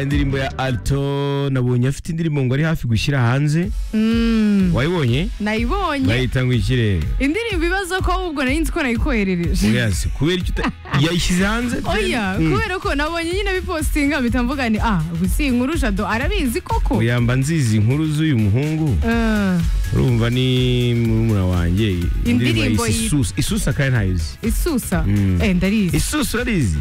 indirimbo ya alto nabonye afite indirimbo ngo ari hafi gushyira hanze wayibonye nayibonye bayita ngo ikire indirimbo ibibazo ko ahubwo nayinzi ko nayikoherereje Yes, kubera icyo uta- yayishyize hanze oya Mm. kubera ko nabonye nyine bipostinga mpita mvuga ni ah gusa iyi nkuru jado arabizi koko yamba nzizi inkuru z'uyu muhungu Ah, urumva ni murumuna wanjye Indirimbo yise yi- isusa isusa kandi ntayizi isusa Mm. eh ndarizi isusa urizi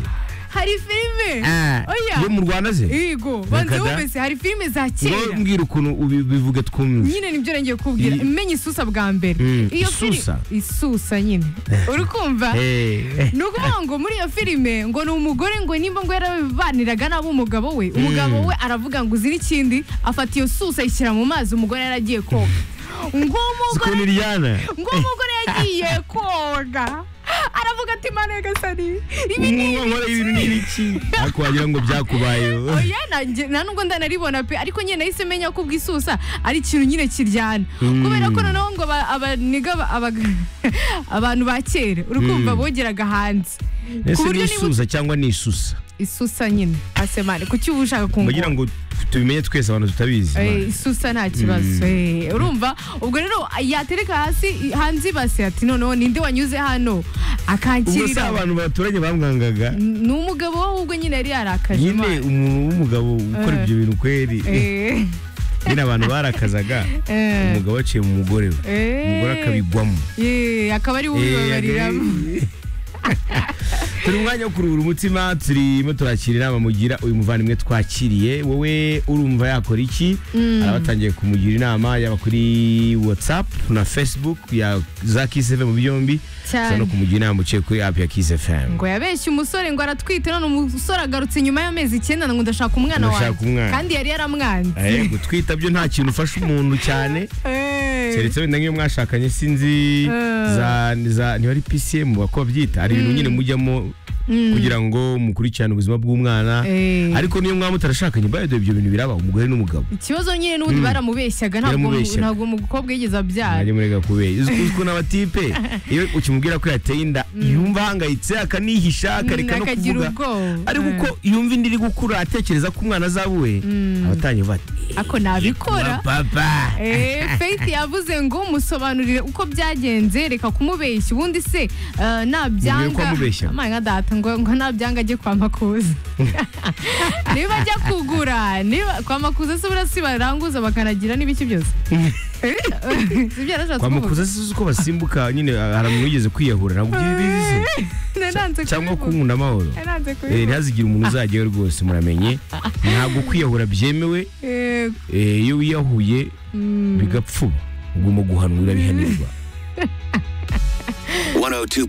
hari filime oya yo mu rwanda ze yego banze Nakada? wumvise hari filime za ngo kera mbwira ukuntu ubi- ubivuge twumve nyine nibyo ngiye kubwira I- menye isusa bwa mbere Mm, iyo fili- isusa? isusa nyine uri kumva Eh, eh. ni ukuvuga ngo muri iyo filime ngo ni umugore ngo nimba ngo yarabaniraga nabi umugabo we umugabo we aravuga ngo uzira ikindi afata iyo susa ayishyira mu mazi umugore yaragiye koga Zikoni ng'umugore Liliana. ng'umugore yagiye koga aravuga ati mana gasani ibi ni Umwe nkora ibintu ni ibiki ariko wagira ngo byakubayeho oya nanjye nta nubwo ndanaribona pe ariko nyine nahise menya ko ubwisusa ari ikintu nyine kiryana Mm. kubera ko noneho ngo aba- abaniga aba- aba- abantu ba kera uri kumva Mm. bogeraga hanze ese ku ni buryo niba isusa cyangwa ni isusa isusa nyine asemane kuki uba ushaka bagira kungura ngo tubimenye twese abantu tutabizi Eh, isusa nta kibazo Mm. Eh, urumva ubwo rero yatereka hasi i- hanze ibase ati noneho ninde wanyuze hano ubwo si akankirira abantu baturanye bamwangaga ni umugabo we ahubwo nyine yari yarakaje nyine Imana. umuntu w'umugabo ukora Eh. ibyo bintu kweri Eh, nyine abantu barakazaga eh, umugabo aciye mu mugore we eh. umugore akabigwamo Eh, akaba ari we ubibabariramo turi mu mwanya wo kuruhura umutima turimo turakira inama mugira uyu muvandimwe twakiriye wowe urumva yakora iki arabatangiye kumugira inama yaba kuri whatsapp na facebook ya za kiss fm byombi Cyane. ushobora no kumugira inama uciye kuri app ya kiss fm ngo yabeshye umusore ngo aratwite none umusore agarutse nyuma y'amezi icyenda ngo ndashaka umwana Ndashaka wanjye umwana. kandi yari yaramwanze Eh, gutwita byo nta kintu ufasha umuntu cyane Eh. keretse wenda nk'iyo mwashakanye sinzi Eh. za, za ntiba ari pcm bako babyita hari ibintu nyine mujyamo kugira ngo mukurikirane ubuzima bw'umwana Eh. ariko niyo mwaba mutarashakanye bayodoye ibyo bintu biraba umugore n'umugabo ikibazo nyine n'ubundi baramubeshyaga ntabwo Baramubeshyaga. ntabwo umukobwa yigeze abyara mwajya murega kubera uzi uzi ukuntu abatipe iyo ukimubwira ko yateye inda yumva ahangayitse akanihisha akareka no akagira kuvuga ubwoba ariko uko yumva indi iri gukura atekereza ko umwana azabuwe abatangiye vuba ati ako nabikora papa Eh, Faith yavuze ngo musobanurire uko byagenze reka kumubeshya ubundi se eh, Mubwire ko nabyanga wamubeshya. Amaye nka data ngo ngo nabyanga ajye kwa makuza niba ajya kugura niba kwa makuza se burasi baranguza bakanagira n'ibiki byose Eh, sibyo yarashatse kwa kuvuga makuza sizi uko basimbuka nyine hari umuntu wigeze kwiyahura ntabwo ibyo bizi se nananze cyangwa kubivuga kunkunda amahoro nananze Eh, kubivuga ntihazigire umuntu uzajyayo rwose muramenye ntabwo kwiyahura byemewe Eh, Eh, iyo wiyahuye bigapfuba ugomba guhanwa urabihanirwa 102.9